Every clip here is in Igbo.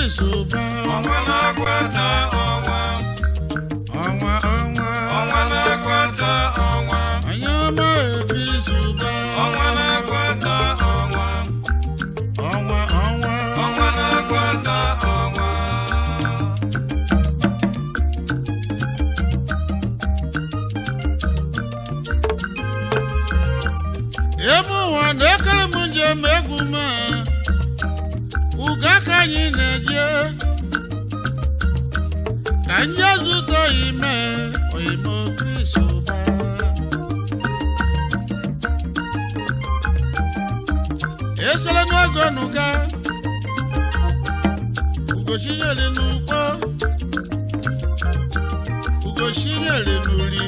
Chris Ụba ọnwa na-akwata ọnwa ọnwa ọnwa ọnwa na-akwata ọnwa onye ọma Chris Ụba ọnwa na-akwata ọnwa ọnwa ọnwa ọnwa na-akwata ọnwa ebe ụwa na-ekere m njem egwu ma uga ka anyị na-eje ka ndị zụta ime oyimo Chris Ụba esere n'oge nuga ugochinyere n'ugbo ugochinyere n'uri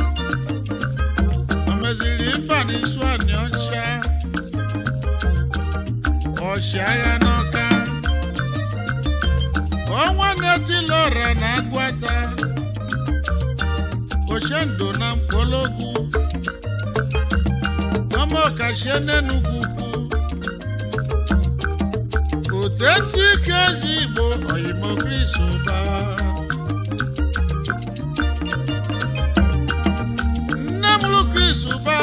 o meziri mba n'isu anị ọcha ọchịagha n'ọka ọnwa na-etilọra na agwata ochendo na mkpologwu ọma ọkachie n'enugwu ukwu otetu ike ezi igbo oyimo Chris Ụba nne mụrụ Chris Ụba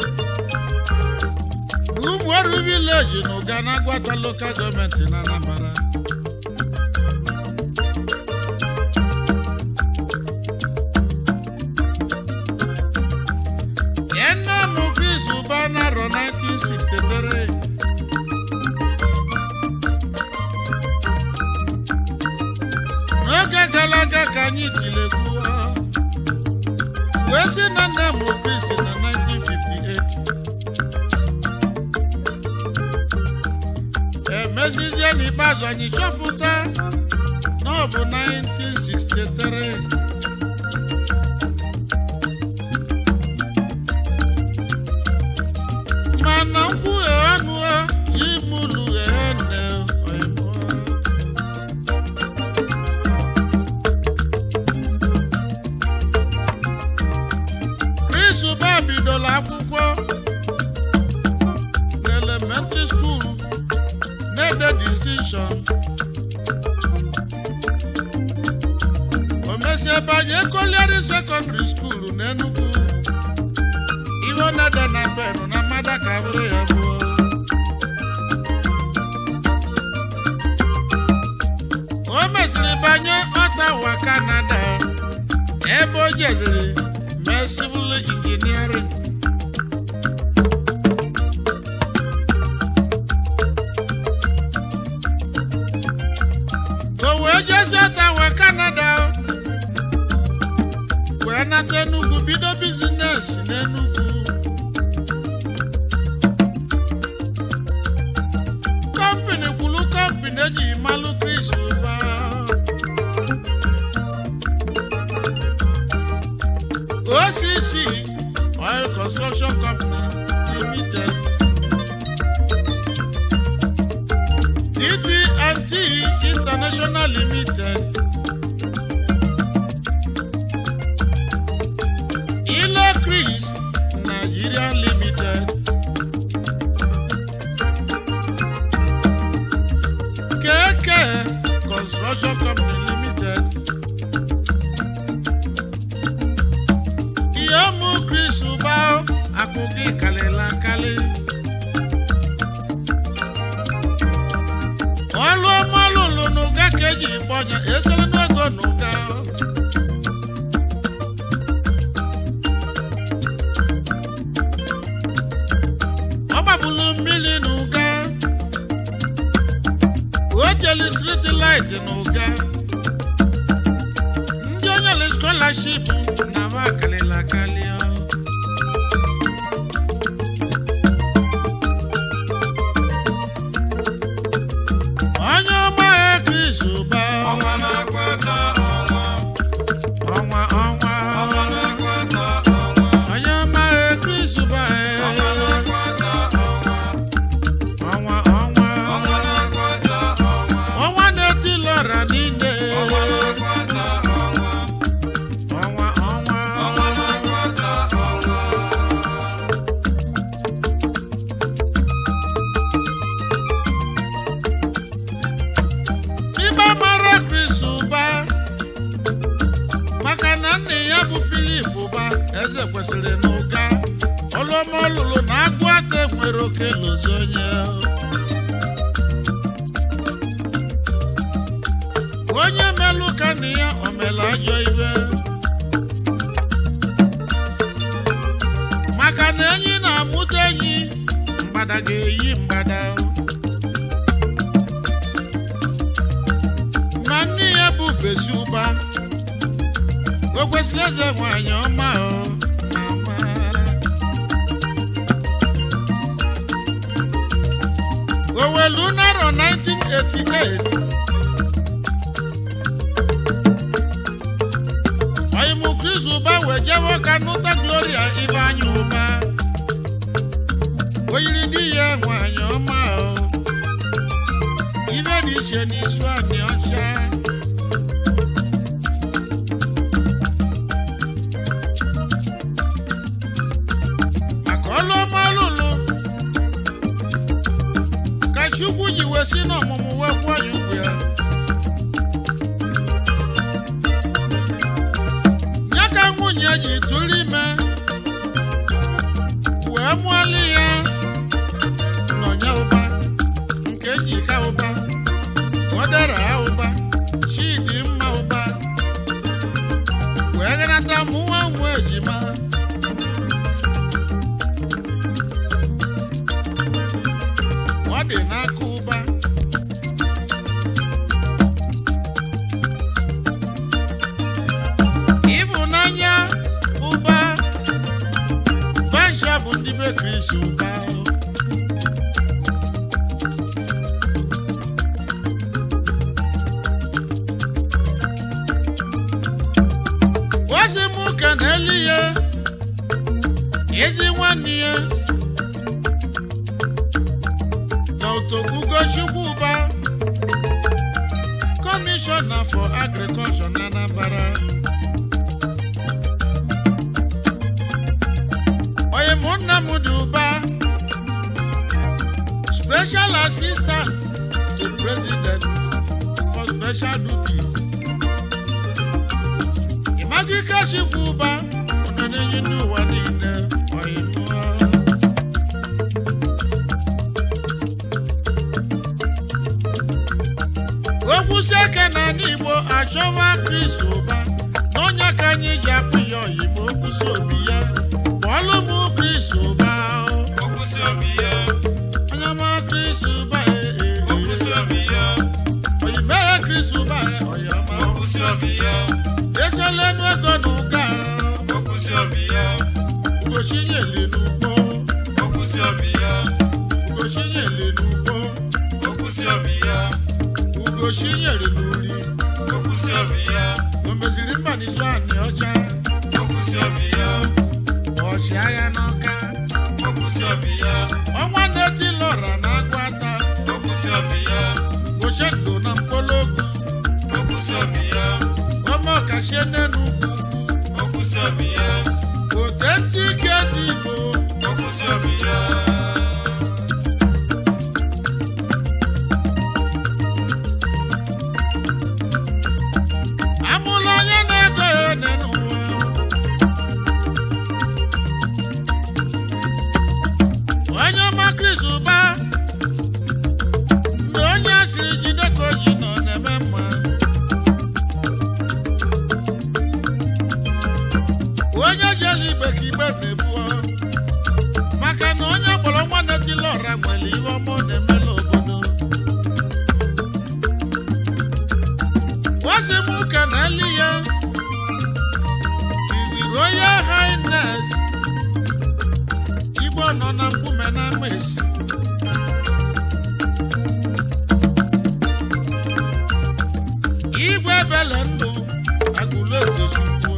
ụmụọrụ vileji na ụga na agwata lokal gọọmenti na Anambra Ya nne mụ Chris Ụba n'arọ 1963 n'oge gara aga ka anyị tilegbuo wee sị na nna m Chris na 1958 emezizie n'ikpeazụ anyị chọpụta na ọ bụ 1963 mana nkwughe ọnụ ji mụlụ ghe nne oyibo Chris Ụba bidoro akwụkwọ n'elementịrị skuul na-ede distinction o mesie banye koliari sekọndịrị skuul n'Enugu ihe ọ na-ede na penụ na mmada ka bụrụ ya gbuo o mesịrị banye Ottawa Canada ebe o jeziri mee civil engineering o wee jezie Ottawa Canada wee nata Enugu bido bizines n'Enugu kọmpini kwulu kọmpini eji malụ Chris Ụba OCC Oil Construction Company Limited TT&T International Limited Ilo Chris Nigeria Limited KK Construction Company Limited ihe ụmụ Chris Ụba akụkọ ịkalịla akali ọlụ ọmalụlụ n'ụga ka eji gbọnya esere n'ogo n'ụga ọ gbabulu mmiri n'ụga o jeli striti light n'ụga ndị onye le scholarship na ma kalịla akali ọ. onye ọma ya Chris Ụba ọnwa na-akwata ọnwa ọnwa ọnwa ọnwa na-akwata ọnwa onye ọma ya Chris Ụba ọnwa na-akwata ọnwa ọnwa ọnwa ọnwa na-akwata ọnwa ọnwa na-eti lọra niile ọnwa na-akwata ọnwa ọnwa ọnwa ọnwa na-akwata ọma ọlụlụ na agụ aka nwere oke lozi onye onye melụ ka na ya o mere ajọ ibe maka na enyi na-amụta enyi mgbada ga-eyi mgbada ma nne ya bụ besi ụba o kwesịrị eze nwanyị ọma o mama. owelu narọ 1988 ọyịmụ kris ụba wee jewe ka nụta gloria ibe anya ụba o yiri di ya nwanyị ọma o ibe dị iche n'isu anyị ọcha maka ọlụ ọma lụlụ ka chukwu ji wee si n'ọmụmụ wee kwụọ ya ugwu ya ya ka nwunye ji tụrụ ime wee mụọlị ya nọnya ụba nke ji ka ụba odera ụba chidi mma ụba wee ghanata mụnwa nwa ejima ọ dị n'aka ụba ịfụnanya ụba fansha bụ ndị be kristi ụba ozi m ụka na elu ya ezi nwanne ya Dr. Ugo Chukwuba, Commissioner for Agriculture na Anambra. Oyemụnna m dị ụba, Special Assistant to President for Special Duties. Imagika Chukwuba, ọ na-enye ndị ụwa niile oyemụọ. okwusi eke na ala igbo achọwa kris ụba n'ọnya ka anyị ji apụ ya oyibo okwusi obi ya kpọọlụ m kris ụba Okwusi obi ya, onye ma kris ụba okwusi obi ya, oyibo ya kris ụba oyama okwusi obi ya, esola enu ego na ụga okwusi obi ya, ugochinyeli n'ugbo okwusi obi ya, ugochinyeli n'ugbo okwusi obi ya, ugochinyeli n'uri okwusi obi ya, o meziri mba n'isu anị ọcha okwusi obi ya, ọchịagha n'ọka okwusi obi ya, ọnwa na-eti lọra na agwata okwusi obi ya, goche ndụ na mkpologu okwusi obi ya, ọmọ kàṣẹ nẹnu okwusi obi ya, kò tẹ́tí kẹ́sì ìbò okwusi obi ya. amúlọ onye na-ego ya nẹnu wa onye ọma kris ụba mgbe onye asịrị jide ka o ji nọ na-eme mma onye jere igbe ka igbe na-ebuo maka na onye kpọrọ nwa netila ọra nwere ihe ọma ọ na-emela obodo Wasi m ụka na eli ya His Royal Highness Igbo nọ na mkpume na amaesi Igwe bele ndụ agụlụ eze chukwu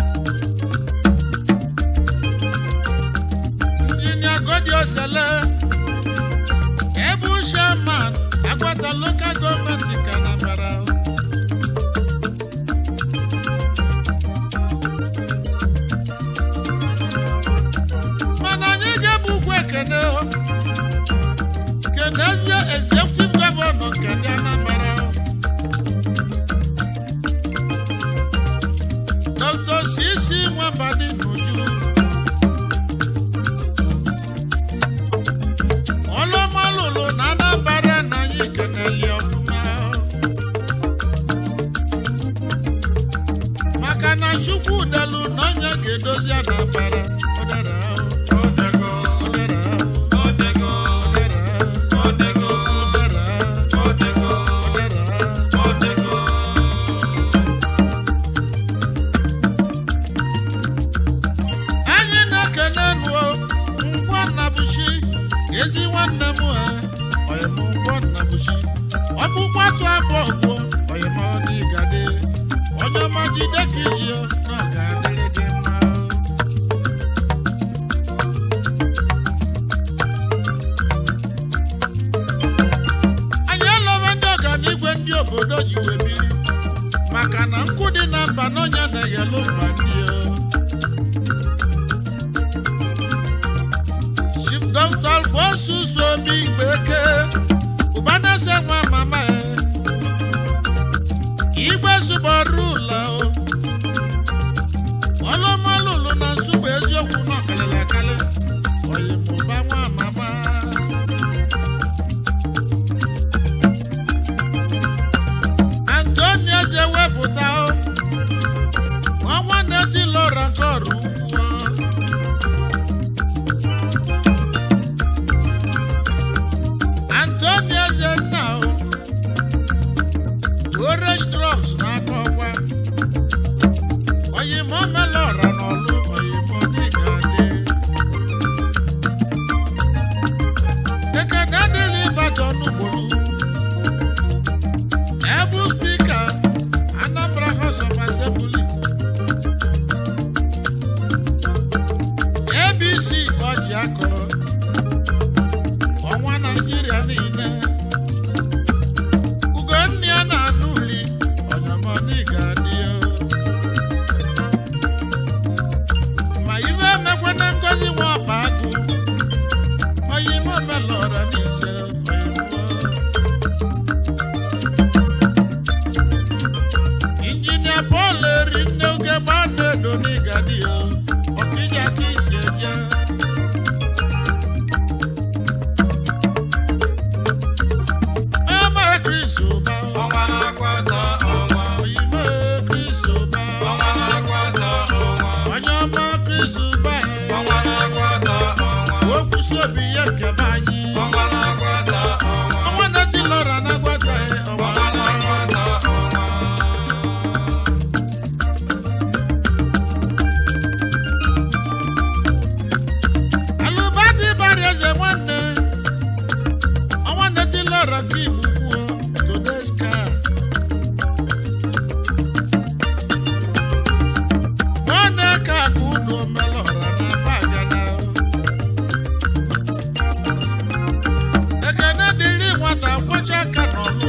Injinia Godiosele Ebu Sherman Agwata Local Government ka Anambra mana anyị ga-ebu ugwu ekene o. kenezie executive gọvanọ nke ndị Anambra Dr. Sisi Nwambadi Nuju o ji wee biri maka na nkụ dị na mba n'ọnya na-eghelu mba ndị o Chief Dr. Alphonsus Obi Igbeke ụbanese nwa mama ya igwe zụbọrụ ụlọ o ọlụmọlụlụ na nsụgbụ eziokwu na ọkalịla akali oyimụba nwa mama antonia je wepụta o nwa nwanne di lọra nke ọrụ ugwu antonia je nna o orange drugs n'aka ọkwa oyimo melora n'ọlụ oyimo dịga dị ekene adịghị ịbajon ugboro ebu spika anambra house of assembly abc ọjị akọ ọnwa naijiria niile ugonna ya na-anụ uli ọnyamọdị ga-adị ya ma iwe emekwe na ngozi nwa ọkpa agụ oyime omelọra n'ise oyimo injinia Paul eri nne oge gbaa na-edo n'ịgadi ya ọkịja ka isi eje ebe Chris ụba ọnwa na-akwata ọnwa oyime Chris ụba ọnwa na-akwata ọnwa onye ọma Chris ụba ọnwa na-akwata ọnwa okwusi obi ya nke be anyị ọnwa na-akwata ọnwa ọnwa na-eti lọra na-agwata ya ọnwa ọnwa na-akwata ọnwa alụbadị bara eze nwanne ọnwa na-eti lọra nke igbo kwuo todeska nwanne ka ka unu omelọra na bagana ekene dịrị nwata kwọcha aka n'ọlụ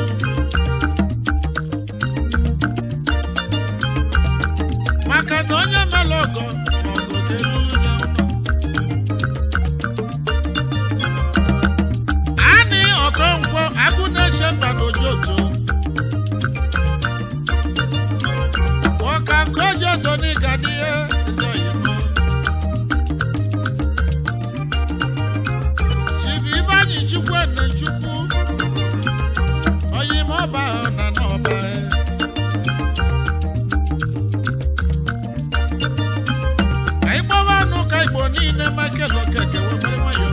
maka na onye mere ọgọ ọgọ ga-elulu ya ụlọ Ani Okonkwo Agụnneche mba n'Ojoto. Ọka nke Ojoto n'ịga n'ihe eze oyibo. Chief Ibanyi Chukwuene Chukwu. Oyime ọba ahụ na n'ọba ya. Ka ịgbawa anụ ka Igbo niile Michael Okeke wee nwere nwayọọ.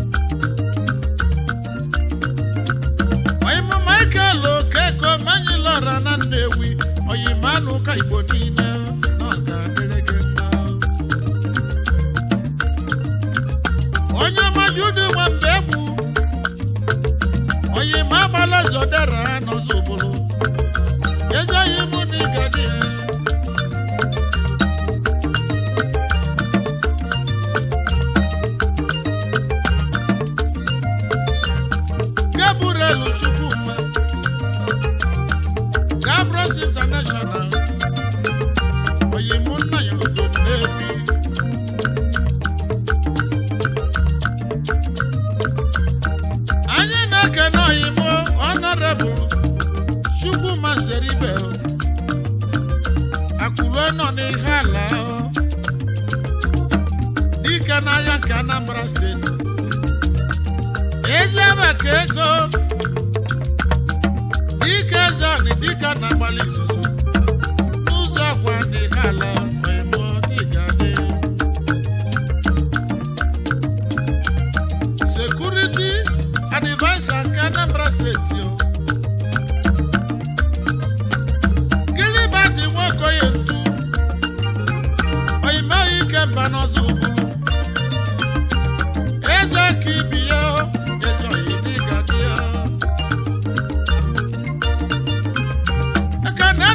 oyimo michael okeko manyi lọra na nnewi oyimo anụ ka igbo niile na ọ ga-adịrị gị mma onye majudu nwe mgbe egbu oyimo agbala zodera n'ọzọ obodo ezi oyimo na ịgadi gabriel chukwuma gabros international oyimo nna ya obodo nnewi anyị na-ekene oyimo honorable chukwuma zeribe akụrụ nọ n'ihe ala dike n'ahịa nke anambra steeti ezi abaka ego dike zani dike na-agbalị izuzu n'ụzọ ọkwa n'ihe ala oyimo n'ịgadị sekuriti advaisa nke anambra steeti o kilibati nwokoye ntu oyimeghị ike mba n'ọzọ ugburu eze ka ibi ya eze oyi dịga dị ya aka na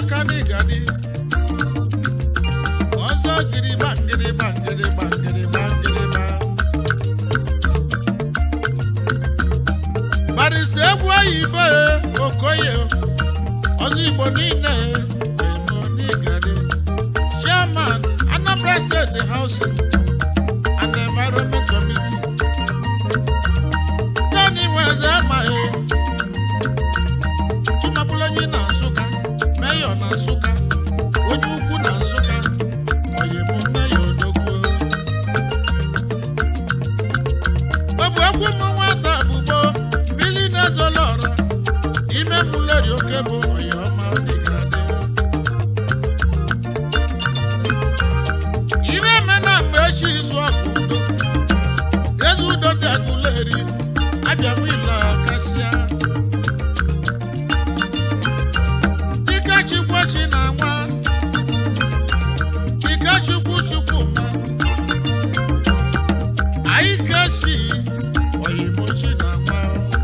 aka n'ịgadi ọzọ gịrịgba ngịrịgba ngịrịgba ngịrịgba ngịrịgba barista egwu oyibo okoye ọzọ igbo niile eno n'ịgadi chairman anambra state housing and environment committee tony weze amaghị chimabụlanyi na nsụka meyọ na nsụka onye ukwu na nsụka oyibo meyọ odogwu ọ bụ egwu ụmụ nwata bụbo mmiri na-ezolo ọra ime mụleri oke bụ oyiọma dịgadị ire emena mgbe echi izu ọgụ udo eze udo dị agụleri abịawa ile kasịa dike chukwu na nwa dike chukwu chukwu ma anyị kesi oyibo chi na nwa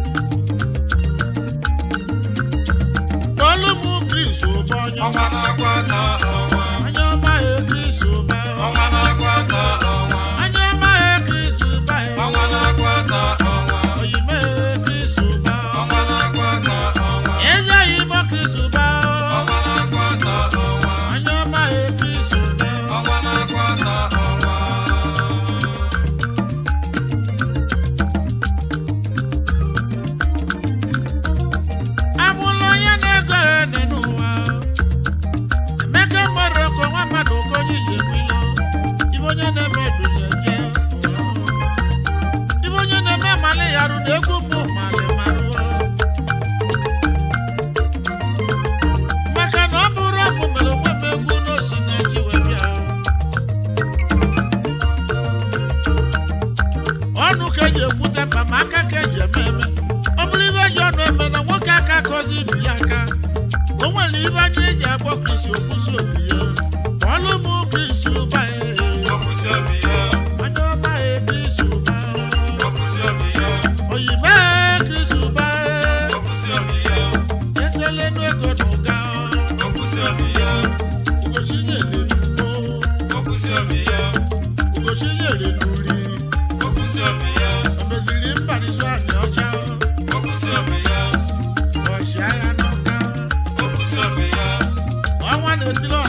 kpọlụ m kris ụba onye ọnwa na-akwata ọnwa onye ọma ya kris ụba ọnwa na-akwata ọnwa onye ọma ya kris ụba ọnwa na-akwata ọnwa oyibo ya kris ụba ọnwa na-akwata ọnwa eze oyibo kris ụba ọnwa na-akwata ọnwa onye ọma ya kris ụba ọnwa na-akwata ọnwa amụlụ onye na-ego ya dị n'ụwa emeka mmadụ ọkụ nwa mmadụ ka onye ji egwu ilo ibe onye na-eme dunye je ibe onye na-eme mmalị ya rụ na egwu bụ mmalị marụ maka na ọ bụrụ ọmụ mere onwe m egwu n'osi na-eji wee bịa ọnụ ka eji ekwute mkpa ma aka ka eji eme eme ọ bụrụ ibe ji ọnụ eme na nwoke aka kọzi ibi ya aka o nwere ibe anya eji agbọ krisi okwusi obi ya ọlụ bụ krisi ụba ya okwusi obi ya onye ọma ya krisi ụba okwusi obi ya oyibe krisi ụba okwusi obi ya esela enu ego na ụga okwusi obi ya ugochi nyere n'ugbo okwusi obi ya ugochi nyere n'uri okwusi obi ya o meziri mbariso anị ọcha okwusi obi ya ọchịagha n'ọka okwusi obi ya ọnwa na-etiri